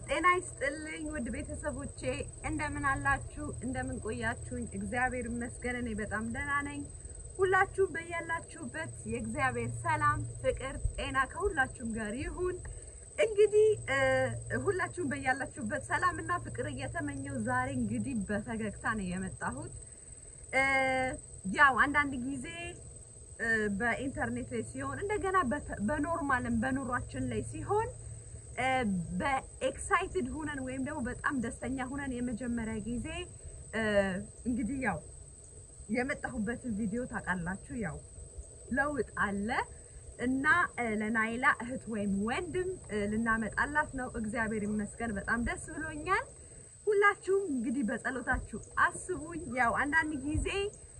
ጤና ይስጥልኝ ውድ ቤተሰቦቼ እንደምን አላችሁ? እንደምን ቆያችሁኝ? እግዚአብሔር ይመስገን እኔ በጣም ደህና ነኝ። ሁላችሁም በያላችሁበት የእግዚአብሔር ሰላም፣ ፍቅር፣ ጤና ከሁላችሁም ጋር ይሁን። እንግዲህ ሁላችሁም በያላችሁበት ሰላም እና ፍቅር እየተመኘው ዛሬ እንግዲህ በፈገግታ ነው የመጣሁት። ያው አንዳንድ ጊዜ በኢንተርኔት ላይ ሲሆን እንደገና በኖርማልም በኑሯችን ላይ ሲሆን በኤክሳይትድ ሁነን ወይም ደግሞ በጣም ደስተኛ ሁነን የመጀመሪያ ጊዜ እንግዲህ ያው የመጣሁበትን ቪዲዮ ታውቃላችሁ። ያው ለውጥ አለ እና ለናይላ እህት ወይም ወንድም ልናመጣላት ነው። እግዚአብሔር ይመስገን በጣም ደስ ብሎኛል። ሁላችሁም እንግዲህ በጸሎታችሁ አስቡኝ። ያው አንዳንድ ጊዜ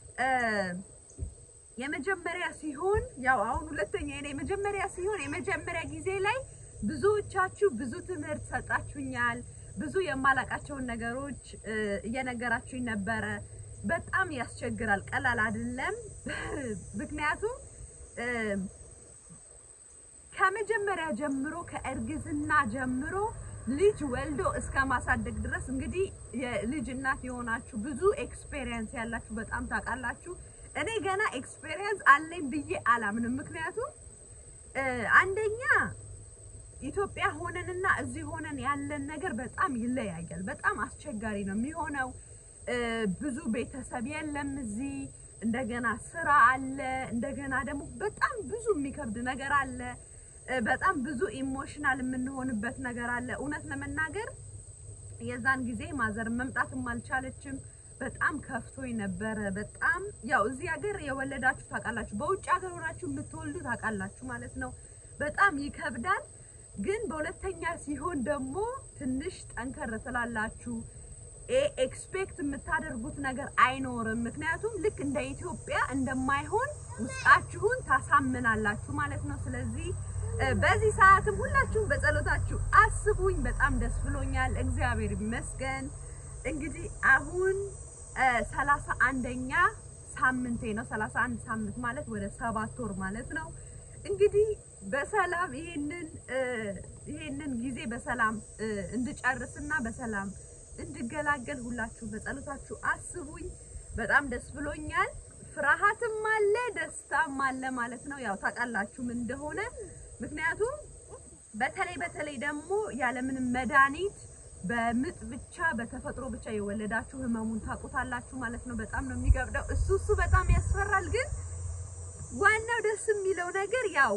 የመጀመሪያ ሲሆን ያው አሁን ሁለተኛ የኔ የመጀመሪያ ሲሆን የመጀመሪያ ጊዜ ላይ ብዙዎቻችሁ ብዙ ትምህርት ሰጣችሁኛል። ብዙ የማላቃቸውን ነገሮች እየነገራችሁኝ ነበረ። በጣም ያስቸግራል፣ ቀላል አይደለም። ምክንያቱም ከመጀመሪያ ጀምሮ ከእርግዝና ጀምሮ ልጅ ወልዶ እስከ ማሳደግ ድረስ እንግዲህ የልጅ እናት የሆናችሁ ብዙ ኤክስፔሪየንስ ያላችሁ በጣም ታውቃላችሁ። እኔ ገና ኤክስፔሪየንስ አለኝ ብዬ አላምንም። ምክንያቱም አንደኛ ኢትዮጵያ ሆነንና እዚህ ሆነን ያለን ነገር በጣም ይለያያል። በጣም አስቸጋሪ ነው የሚሆነው። ብዙ ቤተሰብ የለም እዚህ። እንደገና ስራ አለ። እንደገና ደግሞ በጣም ብዙ የሚከብድ ነገር አለ። በጣም ብዙ ኢሞሽናል የምንሆንበት ነገር አለ። እውነት ለመናገር የዛን ጊዜ ማዘር መምጣትም አልቻለችም። በጣም ከፍቶኝ ነበረ። በጣም ያው እዚህ ሀገር የወለዳችሁ ታውቃላችሁ፣ በውጭ ሀገር ሆናችሁ የምትወልዱ ታውቃላችሁ ማለት ነው። በጣም ይከብዳል። ግን በሁለተኛ ሲሆን ደግሞ ትንሽ ጠንከር ትላላችሁ። ኤክስፔክት የምታደርጉት ነገር አይኖርም። ምክንያቱም ልክ እንደ ኢትዮጵያ እንደማይሆን ውስጣችሁን ታሳምናላችሁ ማለት ነው። ስለዚህ በዚህ ሰዓትም ሁላችሁም በጸሎታችሁ አስቡኝ። በጣም ደስ ብሎኛል። እግዚአብሔር ይመስገን። እንግዲህ አሁን ሰላሳ አንደኛ ሳምንቴ ነው። ሰላሳ አንድ ሳምንት ማለት ወደ ሰባት ወር ማለት ነው። እንግዲህ በሰላም ይሄንን ይሄንን ጊዜ በሰላም እንድጨርስና በሰላም እንድገላገል ሁላችሁ በጸሎታችሁ አስቡኝ። በጣም ደስ ብሎኛል። ፍርሃትም አለ ደስታም አለ ማለት ነው። ያው ታውቃላችሁ ምን እንደሆነ። ምክንያቱም በተለይ በተለይ ደግሞ ያለምንም መድኃኒት በምጥ ብቻ በተፈጥሮ ብቻ የወለዳችሁ ህመሙን ታውቁታላችሁ ማለት ነው። በጣም ነው የሚገብደው። እሱ እሱ በጣም ያስፈራል። ግን ዋናው ደስ የሚለው ነገር ያው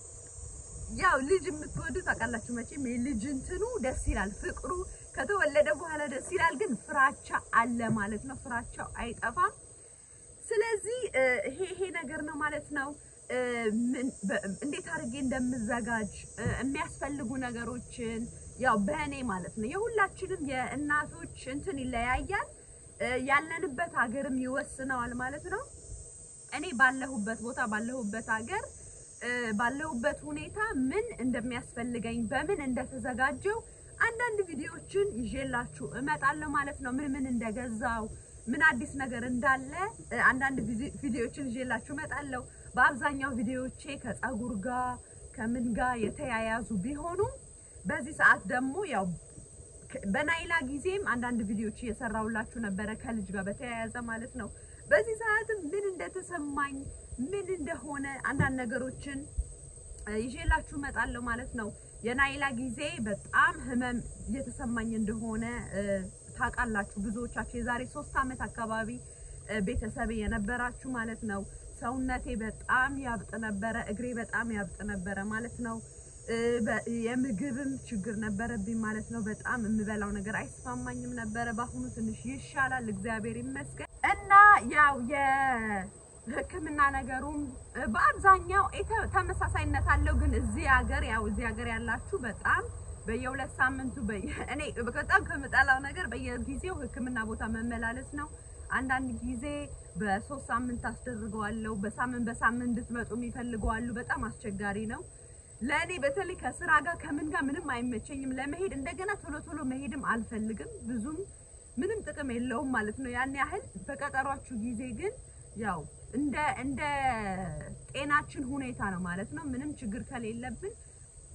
ያው ልጅ የምትወዱ ታውቃላችሁ መቼም የልጅ እንትኑ ደስ ይላል፣ ፍቅሩ ከተወለደ በኋላ ደስ ይላል። ግን ፍራቻ አለ ማለት ነው። ፍራቻው አይጠፋም። ስለዚህ ይሄ ይሄ ነገር ነው ማለት ነው። እንዴት አድርጌ እንደምዘጋጅ የሚያስፈልጉ ነገሮችን ያው በእኔ ማለት ነው። የሁላችንም የእናቶች እንትን ይለያያል፣ ያለንበት ሀገርም ይወስነዋል ማለት ነው። እኔ ባለሁበት ቦታ ባለሁበት ሀገር ባለሁበት ሁኔታ ምን እንደሚያስፈልገኝ በምን እንደተዘጋጀው አንዳንድ ቪዲዮዎችን ይዤላችሁ እመጣለሁ ማለት ነው። ምን ምን እንደገዛው ምን አዲስ ነገር እንዳለ አንዳንድ ቪዲዮዎችን ይዤላችሁ እመጣለሁ። በአብዛኛው ቪዲዮዎቼ ከፀጉር ጋር ከምን ጋር የተያያዙ ቢሆኑም በዚህ ሰዓት ደግሞ ያው በናይላ ጊዜም አንዳንድ ቪዲዮዎች እየሰራሁላችሁ ነበረ ከልጅ ጋር በተያያዘ ማለት ነው። በዚህ ሰዓትም ምን እንደተሰማኝ ምን እንደሆነ አንዳንድ ነገሮችን ይዤላችሁ እመጣለሁ ማለት ነው። የናይላ ጊዜ በጣም ህመም እየተሰማኝ እንደሆነ ታውቃላችሁ ብዙዎቻችሁ። የዛሬ ሶስት ዓመት አካባቢ ቤተሰብ የነበራችሁ ማለት ነው። ሰውነቴ በጣም ያብጥ ነበረ፣ እግሬ በጣም ያብጥ ነበረ ማለት ነው። የምግብም ችግር ነበረብኝ ማለት ነው። በጣም የምበላው ነገር አይስማማኝም ነበረ። በአሁኑ ትንሽ ይሻላል፣ እግዚአብሔር ይመስገን እና ያው የሕክምና ነገሩም በአብዛኛው ተመሳሳይነት አለው። ግን እዚህ ሀገር ያው እዚህ ሀገር ያላችሁ በጣም በየሁለት ሳምንቱ እኔ በጣም ከምጠላው ነገር በየጊዜው ሕክምና ቦታ መመላለስ ነው። አንዳንድ ጊዜ በሶስት ሳምንት አስደርገዋለሁ። በሳምንት በሳምንት እንድትመጡ የሚፈልገዋሉ። በጣም አስቸጋሪ ነው። ለእኔ በተለይ ከስራ ጋር ከምን ጋር ምንም አይመቸኝም ለመሄድ። እንደገና ቶሎ ቶሎ መሄድም አልፈልግም። ብዙም ምንም ጥቅም የለውም ማለት ነው ያን ያህል። በቀጠሯችሁ ጊዜ ግን ያው እንደ እንደ ጤናችን ሁኔታ ነው ማለት ነው። ምንም ችግር ከሌለብን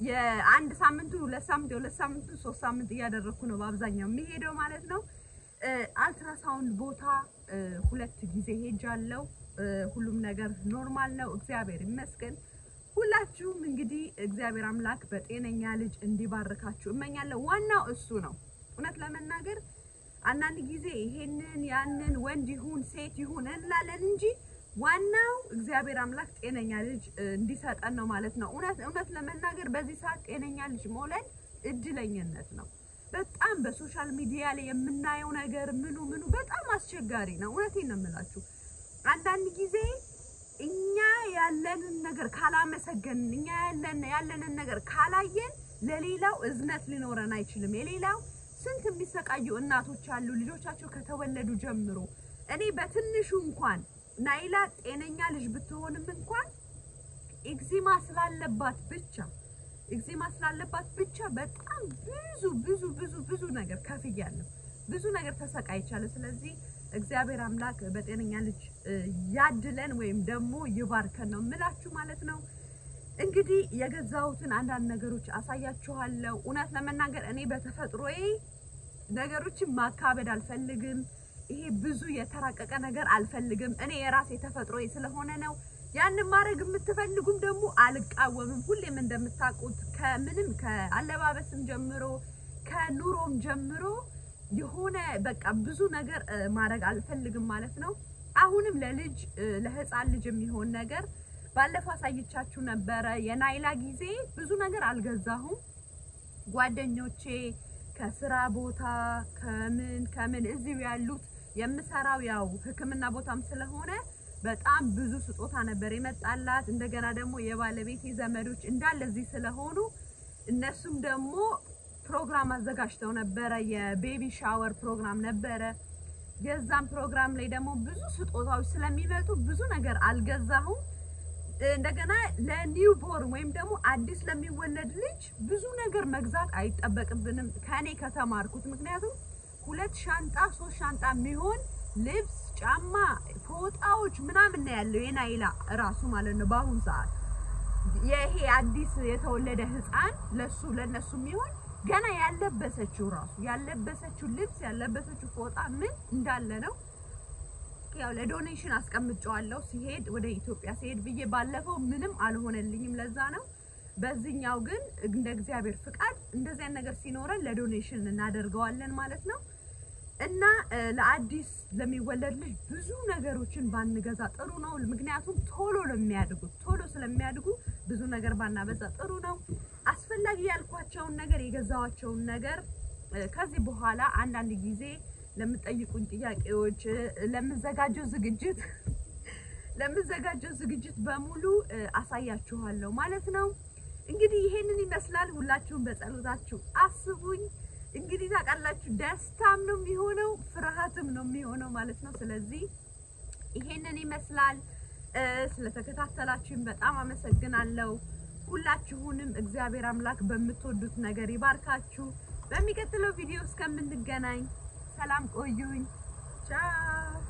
የአንድ ሳምንቱ ሁለት ሳምንት የሁለት ሳምንቱ ሶስት ሳምንት እያደረግኩ ነው በአብዛኛው የሚሄደው ማለት ነው። አልትራሳውንድ ቦታ ሁለት ጊዜ ሄጃለሁ። ሁሉም ነገር ኖርማል ነው፣ እግዚአብሔር ይመስገን። ሁላችሁም እንግዲህ እግዚአብሔር አምላክ በጤነኛ ልጅ እንዲባርካችሁ እመኛለሁ። ዋናው እሱ ነው። እውነት ለመናገር አንዳንድ ጊዜ ይሄንን ያንን ወንድ ይሁን ሴት ይሁን እንላለን እንጂ ዋናው እግዚአብሔር አምላክ ጤነኛ ልጅ እንዲሰጠን ነው ማለት ነው። እውነት እውነት ለመናገር በዚህ ሰዓት ጤነኛ ልጅ መውለድ እድለኝነት ነው። በጣም በሶሻል ሚዲያ ላይ የምናየው ነገር ምኑ ምኑ በጣም አስቸጋሪ ነው። እውነቴን ነው የምላችሁ። አንዳንድ ጊዜ እኛ ያለንን ነገር ካላመሰገንን፣ እኛ ያለን ያለንን ነገር ካላየን ለሌላው እዝነት ሊኖረን አይችልም። የሌላው ስንት የሚሰቃዩ እናቶች አሉ ልጆቻቸው ከተወለዱ ጀምሮ። እኔ በትንሹ እንኳን ናይላ ጤነኛ ልጅ ብትሆንም እንኳን ኤግዚማ ስላለባት ብቻ ኤግዚማ ስላለባት ብቻ በጣም ብዙ ብዙ ብዙ ብዙ ነገር ከፍያለሁ። ብዙ ነገር ተሰቃይቻለሁ። ስለዚህ እግዚአብሔር አምላክ በጤነኛ ልጅ ያድለን ወይም ደግሞ ይባርከን ነው የምላችሁ ማለት ነው። እንግዲህ የገዛሁትን አንዳንድ ነገሮች አሳያችኋለሁ። እውነት ለመናገር እኔ በተፈጥሮዬ ነገሮችን ማካበድ አልፈልግም። ይሄ ብዙ የተራቀቀ ነገር አልፈልግም። እኔ የራሴ ተፈጥሮዬ ስለሆነ ነው። ያንን ማድረግ የምትፈልጉም ደግሞ አልቃወምም። ሁሌም እንደምታውቁት ከምንም ከአለባበስም ጀምሮ ከኑሮም ጀምሮ የሆነ በቃ ብዙ ነገር ማድረግ አልፈልግም ማለት ነው። አሁንም ለልጅ ለህፃን ልጅ የሚሆን ነገር ባለፈው አሳይቻችሁ ነበረ። የናይላ ጊዜ ብዙ ነገር አልገዛሁም። ጓደኞቼ ከስራ ቦታ ከምን ከምን እዚሁ ያሉት የምሰራው ያው ሕክምና ቦታም ስለሆነ በጣም ብዙ ስጦታ ነበር የመጣላት። እንደገና ደግሞ የባለቤቴ ዘመዶች እንዳለ እዚህ ስለሆኑ እነሱም ደግሞ ፕሮግራም አዘጋጅተው ነበረ። የቤቢ ሻወር ፕሮግራም ነበረ። የዛም ፕሮግራም ላይ ደግሞ ብዙ ስጦታዎች ስለሚመጡ ብዙ ነገር አልገዛሁም። እንደገና ለኒው ቦርን ወይም ደግሞ አዲስ ለሚወለድ ልጅ ብዙ ነገር መግዛት አይጠበቅብንም ከኔ ከተማርኩት። ምክንያቱም ሁለት ሻንጣ ሶስት ሻንጣ የሚሆን ልብስ፣ ጫማ፣ ፎጣዎች ምናምን ነው ያለው የናይላ እራሱ ማለት ነው። በአሁኑ ሰዓት ይሄ አዲስ የተወለደ ህፃን ለሱ ለነሱ የሚሆን ገና ያለበሰችው ራሱ ያለበሰችው ልብስ ያለበሰችው ፎጣ ምን እንዳለ ነው ያው ለዶኔሽን አስቀምጨዋለሁ ሲሄድ ወደ ኢትዮጵያ ሲሄድ ብዬ ባለፈው ምንም አልሆነልኝም። ለዛ ነው። በዚህኛው ግን እንደ እግዚአብሔር ፍቃድ እንደዚህ አይነት ነገር ሲኖረን ለዶኔሽን እናደርገዋለን ማለት ነው። እና ለአዲስ ለሚወለድ ልጅ ብዙ ነገሮችን ባንገዛ ጥሩ ነው። ምክንያቱም ቶሎ ለሚያድጉት ቶሎ ስለሚያድጉ ብዙ ነገር ባናበዛ ጥሩ ነው። አስፈላጊ ያልኳቸውን ነገር የገዛዋቸውን ነገር ከዚህ በኋላ አንዳንድ ጊዜ ለምጠይቁኝ ጥያቄዎች ለምዘጋጀው ዝግጅት ለምዘጋጀው ዝግጅት በሙሉ አሳያችኋለሁ ማለት ነው። እንግዲህ ይሄንን ይመስላል። ሁላችሁም በጸሎታችሁ አስቡኝ። እንግዲህ ታውቃላችሁ ደስታም ነው የሚሆነው ፍርሃትም ነው የሚሆነው ማለት ነው። ስለዚህ ይሄንን ይመስላል። ስለተከታተላችሁኝ በጣም አመሰግናለሁ። ሁላችሁንም እግዚአብሔር አምላክ በምትወዱት ነገር ይባርካችሁ። በሚቀጥለው ቪዲዮ እስከምንገናኝ ሰላም ቆዩኝ። ቻው